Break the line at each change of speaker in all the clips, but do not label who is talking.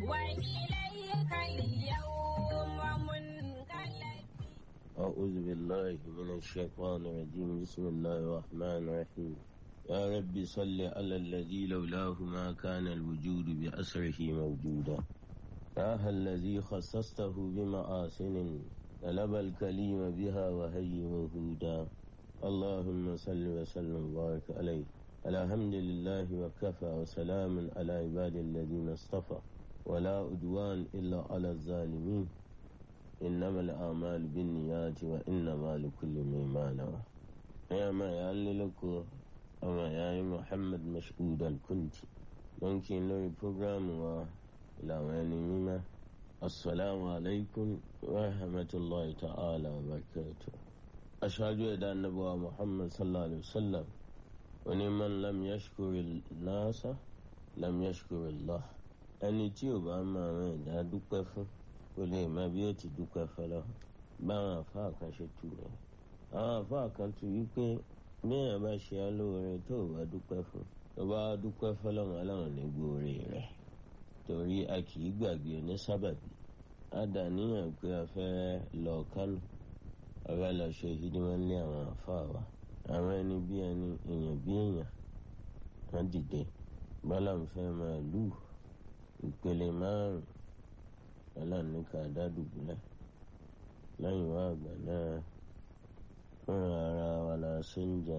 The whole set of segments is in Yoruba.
وإليك اليوم منقلب
أعوذ بالله من الشيطان الرجيم بسم الله الرحمن الرحيم يا رب صل على الذي لولاه ما كان الوجود بأسره موجودا يا الذي خصصته بمآسن طلب الكليم بها وهي وهودا اللهم صل وسلم وبارك عليه الحمد لله وكفى وسلام على عباد الذين اصطفى ولا عدوان إلا على الظالمين إنما الأعمال بالنيات وإنما لكل ما نوى يا ما يعللك أما يا محمد مشهودا كنت ممكن لو بروجرام وإلى وين مما السلام عليكم ورحمة الله تعالى وبركاته أشهد أن النبي محمد صلى الله عليه وسلم ومن لم يشكر الناس لم يشكر الله ẹni tí ò bá máa rìn ìdá dúpẹ́ fún kò lè mọ bí ó ti dúpẹ́ fọlọ́ báwọn àfáà kan ṣe tù rẹ̀ àwọn àfáà kan tù wípé bí èèyàn bá ṣe á lóore tó ò bá dúpẹ́ fún tó bá dúpẹ́ fọlọ́run aláwọn ní gbòòrè rẹ̀ torí a kì í gbàgbé onísábàbí a dà níyàn pé a fẹ́ lọ kánò a fẹ́ lọ ṣe hídímọ́ ní àwọn àfáà wa àwọn ẹni bí ẹni èèyàn bí èèyàn wọ́n dìde bọ́lá ń fẹ́ máa lù ìpele márùn ọlọ́run ní ká dádùbúlẹ̀ lẹ́yìn wá àgbà náà fúnra ara wa la ṣe ń jẹ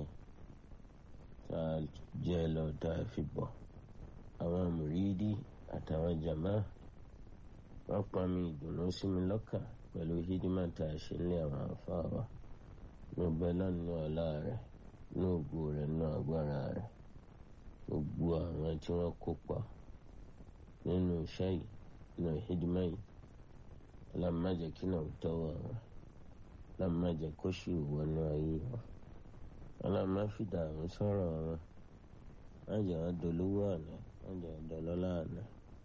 tá a jẹ lọ tá a fi bọ̀ àwọn mùrídí àtàwọn jàmá wọ́n pa mi ìdùnnú sí mi lọ́kàn pẹ̀lú hídímà tá a ṣe ní àwọn àfáà wa ní ọbẹ̀ lọ́nà ọ̀la rẹ̀ ní ògo rẹ̀ ní agbára rẹ̀ gbogbo àwọn tí wọ́n kópa nínú iṣẹ́ yìí nínú hídímà yìí ọlọ́mọdé kí náà tọ́wọ́ wọn ọlọ́mọdé kó sì wọnú ayé wọn ọlọ́mọ fìdá àwọn sọ̀rọ̀ wọn má jẹ́ wọn dolówó àná má jẹ́ wọn dọlọ́lá àná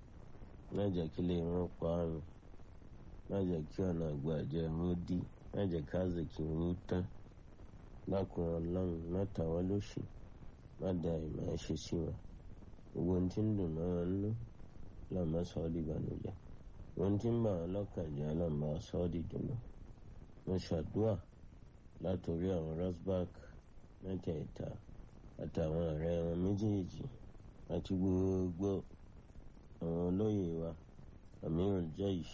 má jẹ́ kí lè wọn pa àrùn má jẹ́ kí ọ̀nà àgbàjẹ́ wọn dí má jẹ́ káàzì kí wọn tán lákùn ọlọ́run má ta wọn lóṣì má da ìmọ̀ ṣe sí wọn gbogbo ohun tí ń dùn mọ́ wọn nú lọ́mọ sọ ọ́ dìbànújẹ́ ohun tí ń bà wọn lọ́kàn jẹ́ lọ́mọ sọ ọ́ dìdùnnú mo ṣàdúà látòrí àwọn rosberg mẹ́tẹ̀ẹ̀ta àtàwọn ọ̀rẹ́ wọn méjèèjì àti gbogbo àwọn olóyè wa amirul jaish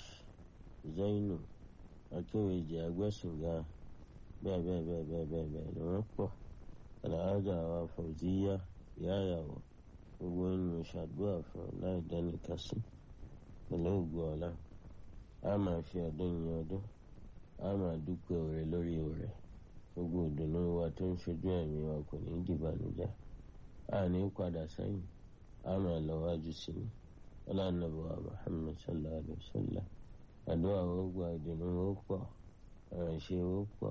zainu akéwèjì agbẹ́sìngá bẹ́ẹ̀ bẹ́ẹ̀ bẹ́ẹ̀ bẹ́ẹ̀ bẹ́ẹ̀ bẹ́ẹ̀ ni wọ́n pọ̀ aláàjà wa fauziya yáyàwó gbogbo ènìyàn ṣàdúrà fún láì dánìkan sí pẹ̀lú ògùn ọ̀la a máa fi ọdún yin ọdún a máa dúpẹ́ òrè lórí òrè gbogbo ìdùnnú wa tó ń ṣojú ẹ̀mí wa kò ní dìbànújẹ́ a ní padà sẹ́yìn a máa lọ wájú sí ni ọlànàbọ̀ Muhammad sallallahu alayhi wa sallam àdúrà ó gba ìdùnnú ó pọ̀ àránṣẹ́ ó pọ̀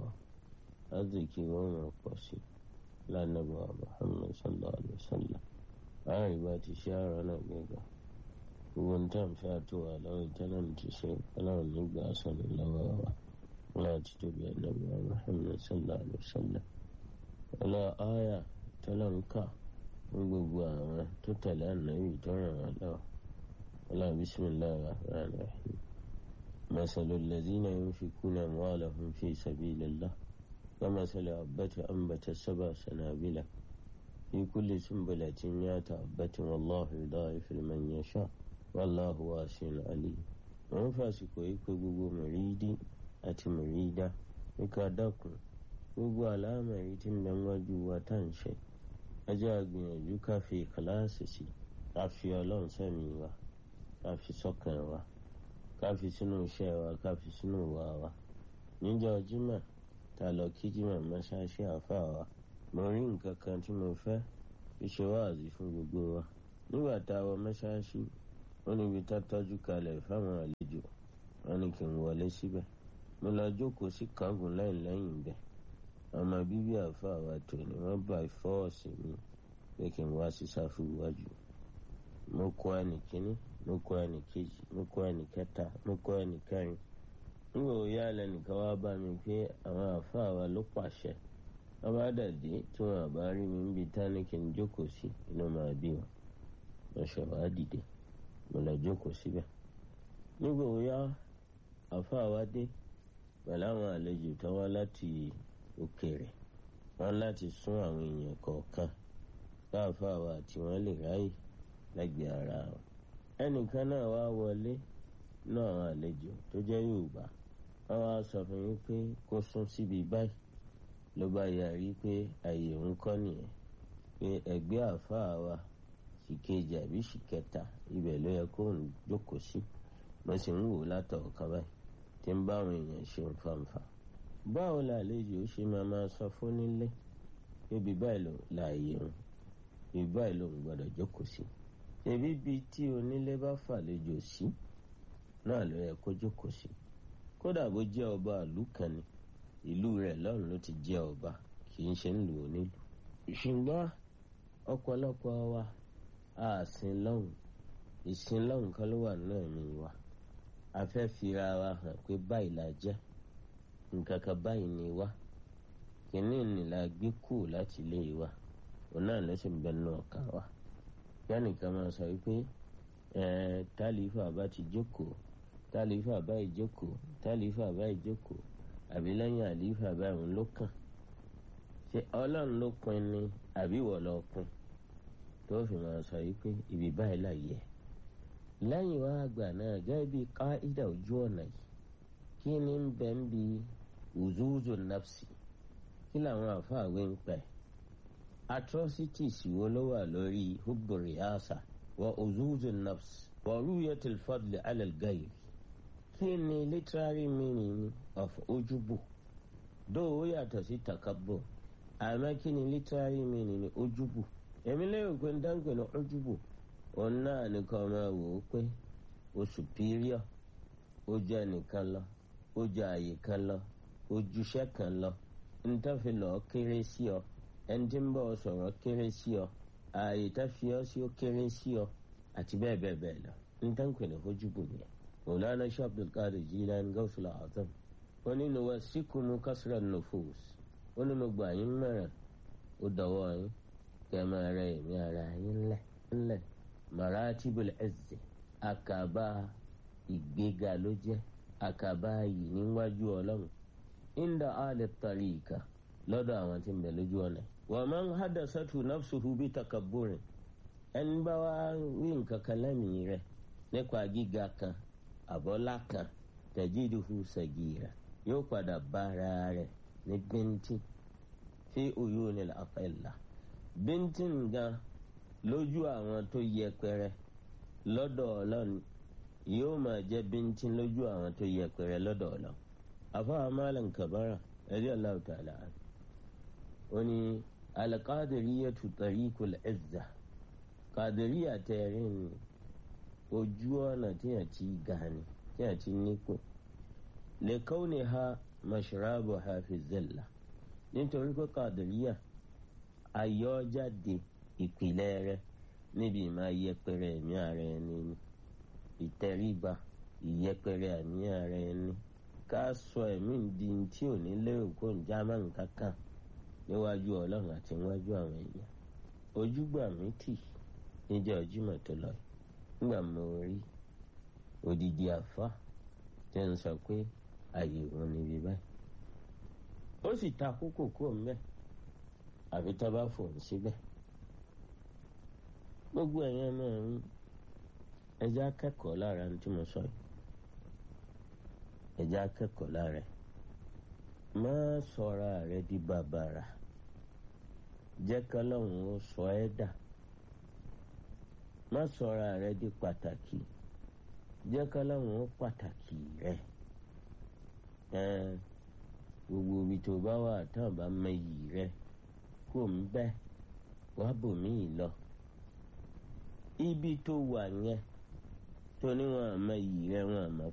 azìkí ó máa pọ̀ sí ọlànàbọ̀ Muhammad sallallahu alayhi wa sallam àárín bá ti ṣe àrà náà gbẹgbà gbogbo ní tàn fẹ́ àtò wà lọ́wọ́ ìtẹ́lẹ̀ ti ṣe ọlọ́run nígbà sọ̀rọ̀ lọ́wọ́ wa láti tóbi ànábì Muhammad sallallahu alaihi wasallam ọlá àyà tẹ́lẹ̀ ń kà fún gbogbo àwọn tó tẹ̀lé ànábì tó ràn wá lọ́wọ́ ọlá bisimilahi rahman rahim masalu ladina yunfikuna amwalahum fi sabilillah كمثل حبة أنبت سبع سنابل في كل سنبلة مئة حبة والله يضاعف لمن يشاء والله واسع عليم wọ́n fàsìkò yìí pé gbogbo mùrídí àti mùrídá níka dákun gbogbo àlámà yìí tí ń bẹ wájú wa tá ń ṣe ẹjẹ́ àgbìyànjú ká fi ìkàláàsì sí ká fi ọlọ́run sẹ́mi wa ká fi sọ́kàn wa ká fi sínú iṣẹ́ wa ká fi sínú ìwà wa níjọ́ jímọ̀ tá a lọ kí jímọ̀ mọ́ṣáláṣí àáfàá wa mo rí nǹkan kan tí mo fẹ́ fi ṣe wáàzí fún gbogbo wa nígbà tá a wọ mọ́ṣáláṣí ó níbi tá tọ́jú kalẹ̀ fáwọn àlejò wọn ni kí n wọlé síbẹ̀ mo lọ jókòó sí kángun lẹ́yìn lẹ́yìn bẹ́ẹ̀ ọmọ bíbí àáfàá wa tò ní wọ́n bá fọ́ọ̀sì mi pé kí n wá sí sáfù iwájú mo kọ ẹnì kíní mo kọ ẹnì kejì mo kọ ẹnì kẹta mo kọ ẹnì kẹrin nígbà wo yá lẹnìkan wá bá mi pé àwọn àáfàá wa ló pàṣẹ wọn bá dàdé tí wọn àbá rí mi níbi tání kí n jókòó sí inú máa bí wọn mo ṣe wá dìde mo lọ jókòó síbẹ̀ nígbà wíyá àfáà wá dé pẹ̀lú àwọn àlejò tó wá láti òkèèrè wọn láti sún àwọn èèyàn kọ̀ọ̀kan káàfáà wa tí wọ́n lè ráyè lẹ́gbẹ̀ẹ́ ara wọn. ẹnìkan náà wá wọlé náà àwọn àlejò tó jẹ́ Yorùbá wọ́n wá sọ fún yín pé kó sún síbi báyìí ló bá yarí pé àyè òun kọ́ nìyẹn pé ẹgbẹ́ àfáà wa sì kejì àbí sì kẹta ibẹ̀ ló yẹ kó ń jókòó sí mo sì ń wò látọ̀ kan báyìí tí ń bá àwọn èèyàn ṣe ń fanfa. báwo làlejò ṣe máa máa sọ fún nílé níbi báyìí ló láàyè òun ibi báyìí ló ń gbọ́dọ̀ jókòó sí. ṣèbí bíi tí onílé bá fàlejò sí náà ló yẹ kó jókòó sí. kódà bó jẹ́ ọba ìlú kan ni ìlú rẹ̀ lọ́run ló ti jẹ́ ọba kì í ṣe ń lù ó nílùú. ṣùgbọ́n ọ̀pọ̀lọpọ̀ wa àsìn lọ́hùn ìsìn lọ́hùn kan ló wà nínú ẹ̀mí wa a fẹ́ fira wa hàn pé báyìí la jẹ́ nǹkan kan báyìí ni wá kìíní ni la gbé kù láti ilé wa òun náà ló sì ń bẹ nínú ọkàn wa yánìkan máa sọ wípé tálífà bá ti jókòó tálífà báyìí jókòó tálífà báyìí jókòó àbí lẹ́yìn àlífà báyìí òun ló kàn ṣé ọlọ́run ló pin ni àbí ìwọ ló pin tó fi máa sọ wípé ibi báyìí là yẹ lẹ́yìn wá àgbà náà gẹ́gẹ́ bí káídà ojú ọ̀nà yìí kí ni ń bẹ ń bi uzuzu nafsi kí làwọn àfáàwé ń pẹ́ atrocities wo ló wà lórí hubbu riyasa wa uzuzu nafsi wa ruyatul fadli alal gayri kí ni literary meaning of ojubu dóò ó yàtọ̀ sí takabbo àmọ́ kí ni literary meaning ni ojubu èmi lérò pé ń dáńgbè ní ojubu òun náà nìkan máa wò ó pé o superior ó jẹ́ ẹnìkan lọ ó jẹ́ àyè kan lọ ó juṣẹ́ kan lọ ntọ́fi lọ kéré sí ọ ẹni tí ń bọ̀ sọ̀rọ̀ kéré sí ọ ààyè tá fi ọ sí ó kéré sí ọ àti bẹ́ẹ̀ bẹ́ẹ̀ bẹ́ẹ̀ lọ ntọ́nkùn ní ojúbù nìyẹn Mawlana Sheikh Abdul Qadir Jilani Gawsul Azam ó ní nuwassikumu kasra nufus ó ní mo gbà yín mẹ́rin ó dọ̀wọ́ yín kẹ́ ẹ máa rẹ èmi ara yín ńlẹ̀ ńlẹ̀ maratibul izzi àkàbà ìgbéga ló jẹ́ àkàbà yìí níwájú ọlọ́run inda alẹ́ tariqa lọ́dọ̀ àwọn tí ń bẹ lójú ọ̀nà. wa man hadasatu nafsuhu bi takabburin ẹni bá wá wí nǹkan kan lẹ́mìí rẹ̀ nípa gíga kan àbọ́lá kan tajiduhu sagira yóò padà bára rẹ̀ ní bíntín fi uyunil afẹ́lá bíntín gan lójú àwọn tó yẹpẹrẹ lọ́dọ̀ ọlọ́run yóò máa jẹ́ bíntín lójú àwọn tó yẹpẹrẹ lọ́dọ̀ ọlọ́run àfáà malam kabara ẹ̀rí Allahu ta'ala ó ní alqadiriyatu tariqul izza kàdìríyà tẹ̀rín ni ojú ọ̀nà tí a ti ga ni tí a ti nípò li kawniha mashrabuha fi zilla nítorí pé kàdìríyà ayọ́jáde ìpìlẹ̀ rẹ̀ níbi ìmáa yẹpẹrẹ ẹ̀mí ara ẹni ni ìtẹríba ìyẹpẹrẹ ẹ̀mí ara ẹni ká sọ ẹ̀mí di tí ò ní lérò kó ń já má nǹkan kan níwájú ọlọ́run àti níwájú àwọn èèyàn ojúgbà mi tì níjọ́ Jímọ̀ tó lọ nígbà mo rí odidi àfa tí ń sọ pé àyè òun níbi báyìí ó sì ta kókò kó mbẹ àfi tá bá fòun síbẹ̀ gbogbo ẹ̀yẹn náà ń ẹjẹ́ akẹ́kọ̀ọ́ lára ní tí mo sọ yìí ẹjẹ́ akẹ́kọ̀ọ́ lára ẹ̀ má sọra rẹ di bàbàrà jẹ́ kọ́lọ́hún ó sọ ẹ́ dà má sọra rẹ di pàtàkì jẹ́ kọ́lọ́hún ó pàtàkì rẹ gbogbo ibi tó bá wà tán bá mẹyì rẹ kó ń bẹ́ wá bòmíì lọ ibi tó wà yẹn tó ní wọn àmọ́ iyì rẹ wọn àmọ́